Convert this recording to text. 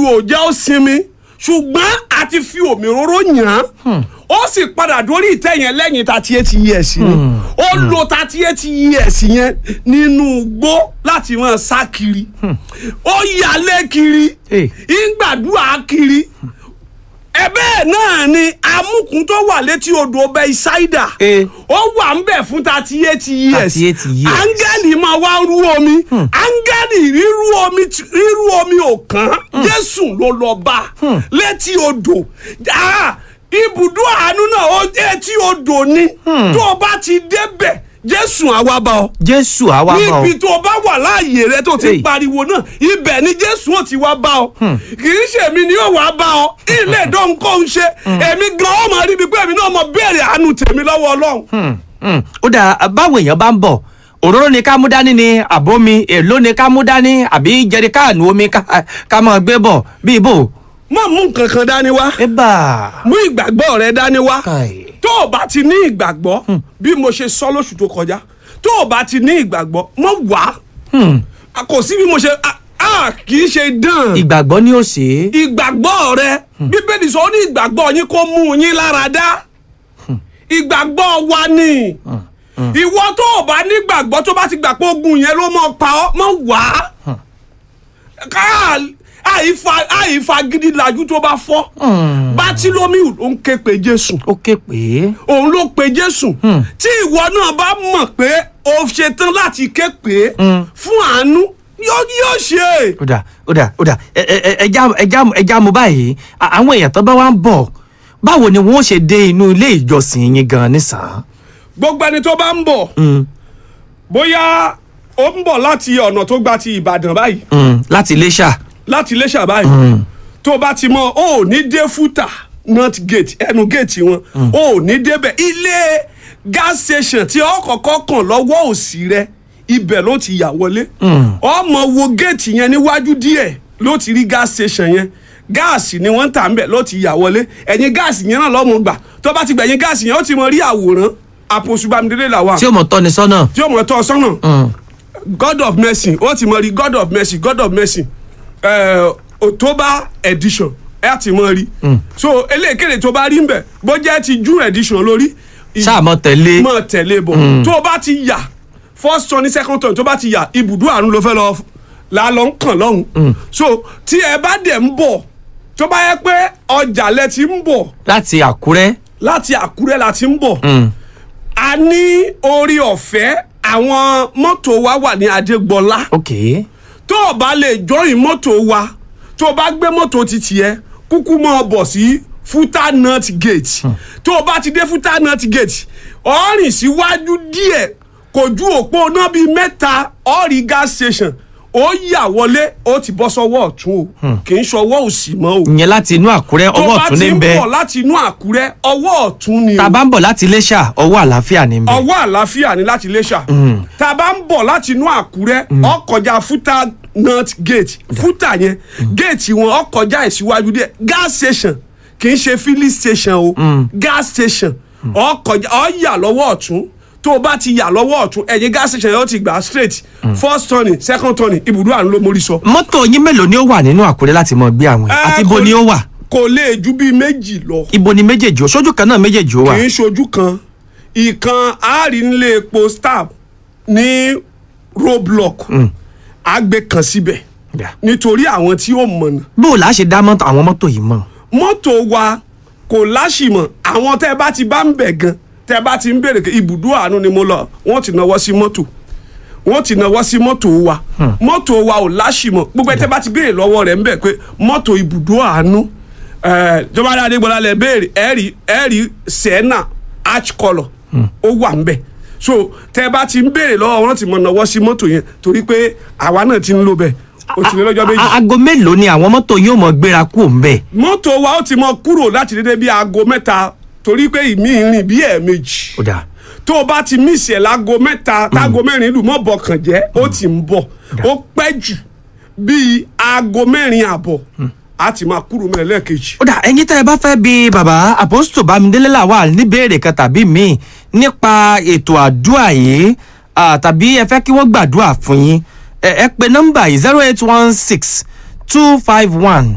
ò jẹ́ ó sinmi ṣùgbọ́n a ti fi òmìróró yàn án ó sì padà dórí ìtẹ́ yẹn lẹ́yìn thirty eight years ni ó lo thirty eight years yẹn nínú igbó láti máa sá kiri ó yalé kiri Hey. ìgbàdúrà kiri ẹ̀bẹ̀ náà ni amúkún tó wà létí odò ọbẹ̀ ìsáídà Eh. ó wà ń bẹ̀ fún thirty eight years 38 years. áńgẹ́lì máa wá rú omi áńgẹ́lì rírú omi tí- rírú omi ò kàn jésù ló lọ bá létí odò Ah, ibùdó àánú náà ó etí odò ni tó o bá ti débẹ̀ jésù àwa bá ọ jésù àwa bá ọ níbi tó o bá wà láàyè rẹ tó ti Hey. pariwo náà ibẹ̀ ni jésù ò ti wá bá ọ kì í ṣe èmi ni yóò wá bá ọ ilé ìdónkò ń ṣe èmi gan ó máa rí ibi pé èmi náà mọ béèrè àánú tèmi lọ́wọ́ ọlọ́run. Hmm, hmm. ó dà báwo èèyàn bá ń bọ̀ òróró ni ká mú dání ni àbómi èló ni ká mú dání àbí jẹrikáànù omi ká- ká máa gbé bọ̀ bí ibo. má mú nǹkan kan dání wá ẹ bá mú ìgbàgbọ́ rẹ dání wá Káì. tó o bá ti ní ìgbàgbọ́ bí mo ṣe sọ lóṣù tó kọjá tó o bá ti ní ìgbàgbọ́ mọ́ wá A kò sí bí mo ṣe a- a kì í ṣe dán ìgbàgbọ́ ni ó ṣe é. ìgbàgbọ́ rẹ bíbélì sọ ó ní ìgbàgbọ́ yín kó mú yín lára dá ìgbàgbọ́ wa ni ìwọ tó o bá nígbàgbọ́ tó bá ti gbà pé ogun yẹn ló mọ̀ pa ọ́ mọ̀ wá ká àìfa àìfa gidi làjú tó bá fọ́ bátílómìù ló ń ké pe jésù ó ké pé òun ló pe jésù tí ìwọ náà bá mọ̀ pé o ṣetán láti ké pé fún àánú yóò yóò ṣe ó dà ó dà ó dà ẹ ẹ ẹ ẹja ẹja ẹja mu báyìí à- àwọn èèyàn tó bá wá ń bọ̀ báwo ni wọ́n ṣe dé inú ilé ìjọsìn yín gan nísàn. gbogbo ẹni tó bá ń bọ̀ bóyá ó ń bọ̀ láti ọ̀nà tó gba ti ìbàdàn báyìí láti iléṣà láti iléṣà báyìí tó bá ti mọ ó ò ní dé fúta north gate ẹnu gate wọn ó ò ní débẹ̀ ilé gas station tí ó kọ́kọ́ kàn lọ́wọ́ òsì rẹ ibẹ̀ ló ti yà wọlé ọmọ wo gate yẹn níwájú díẹ̀ ló ti rí gas station yẹn gáàsì ni wọ́n ń tà ń bẹ̀ ló ti yà wọlé ẹ̀yìn gáàsì yẹn náà lọ́mọ gbà tó bá ti gbẹ̀yìn gáàsì yẹn ó ti mọ rí àwòrán àpòṣù bámidélé làwà tí ó mọ̀ tọ́ni sọ́nà. tí ó mọ̀ tọ́ ọ sọ́nà god of mercy ó ti mọ rí god of mercy god of mercy eh, october edition ẹ ti mọ rí so eléyìíkéde tó bá rí nbẹ bó jẹ́ ti june edition lórí ì- ṣáà mọ̀ tẹ̀lé. mọ̀ tẹ̀lé bọ̀ tó o bá ti yà first turn ní second turn tó bá ti yà ibùdó àrùn ló fẹ́ lọ la lọ ń kàn lọ́hùn so tí ẹ bá dẹ̀ ń bọ̀ tó bá yẹ pé ọjà lẹ ti ń bọ̀ láti àkúrẹ́. láti àkúrẹ́ la ti ń bọ̀ a ní orí ọ̀fẹ́ àwọn mọ́tò wa wà ní adégbọlá ok tó o bá lè jọyìn mọ́tò wa tó o bá gbé mọ́tò títì ẹ kúkú mọ́ ọ bọ̀ sí futa nut gate tó o bá ti dé futa nut gate ọ̀rìn síwájú díẹ̀ kò ju òpó náà bíi mẹ́ta ọ̀rì gas station ó yà wọlé ó ti bọ́ sọ́wọ́ ọ̀tún o kì í ṣọwọ́ òsì mọ́ o ìyẹn láti inú àkúrẹ́ tó ọwọ́ bá ọ̀tún ti ní ń bẹ́ẹ̀ bọ̀ láti inú àkúrẹ́ ọwọ́ ọ̀tún ni o tá a bá ń bọ̀ láti iléṣà ọwọ́ àlàáfíà ní bẹ́ẹ̀. ọwọ́ àlàáfíà ni láti iléṣà tá a bá ń bọ̀ láti inú àkúrẹ́ ọkọjá fúta north gate fúta yẹn géètì wọn ọkọjá ìsíwájú díẹ̀ gas station kì í ṣe filling station o gas station ọkọjá ọyà lọ́wọ́ ọ̀tún tó o bá ti yà lọ́wọ́ ọ̀tún ẹ̀yìn gas station yẹn ó ti gbà straight first turning second turning ibùdó àrùn ló mórí sọ. mọ́tò yín mélòó ni ó wà nínú àkúrẹ́ láti mọ gbé àwọn Eh, àti ibo kò- ni ó wà kò lè ju bíi méjì lọ. ibo ni méjèèjì ó sójú kan náà méjèèjì ó wà. kì í ṣojú kan ìkan àárín nílé epo stab ní roadblock àgbẹ̀ kan síbẹ̀ Yeah. nítorí àwọn tí ó mọ̀nà bó o là á ṣe dá mọ́tò àwọn mọ́tò yìí mọ̀. mọ́tò wa kò láṣìmọ̀ àwọn tẹ́ ẹ bá ti bá ń bẹ̀ gan tẹ́ ẹ bá ti ń béèrè pé ibùdó àánú ni mo lọ wọ́n ti náwó sí mọ́tò wọ́n ti náwó sí mọ́tò wa mọ́tò wa ò láṣìmọ̀ gbogbo ẹ tẹ́ bá ti béèrè lọ́wọ́ rẹ̀ ń bẹ̀ pé mọ́tò ibùdó àánú jọba adégbọlá lẹ béèrè ẹ rí ẹ rí sẹ́nà arch colour ó wà ń bẹ̀ so tẹ́ ẹ bá ti ń béèrè lọ́wọ́ wọn ti mọ̀ náwó sí mọ́tò yẹn torí pé àwa náà ti ń lò bẹ́ẹ̀ ó ti lé lọ́jọ́ méjì A- aago mélòó ni àwọn mọ́tò yóò mọ gbéra kú òun bẹ́ẹ̀. mọ́tò wa ó ti mọ kúrò láti dédé bí aago mẹ́ta torí pé ìmí rìn bí ẹ̀ẹ̀mejì ó dáa tó o bá ti mísì ẹ̀ láago mẹ́ta táago mẹ́rin lù mọ́ bọ̀kàn jẹ́ ó ti ń bọ̀ ó pẹ́ jù bíi aago mẹ́rin àbọ̀ a ti máa kúrò mẹ́rin lẹ́ẹ̀kejì. ó dà ẹyin tẹ́ ẹ bá fẹ́ bi bàbá àpòsítò bámidélé làwà níbèrè kan tàbí míì nípa ètò àdúrà yìí ah, tàbí ẹ fẹ́ kí wọ́n gbàdúrà fún yín ẹ ẹ pe nọ́mbà yìí zero eight one six two five one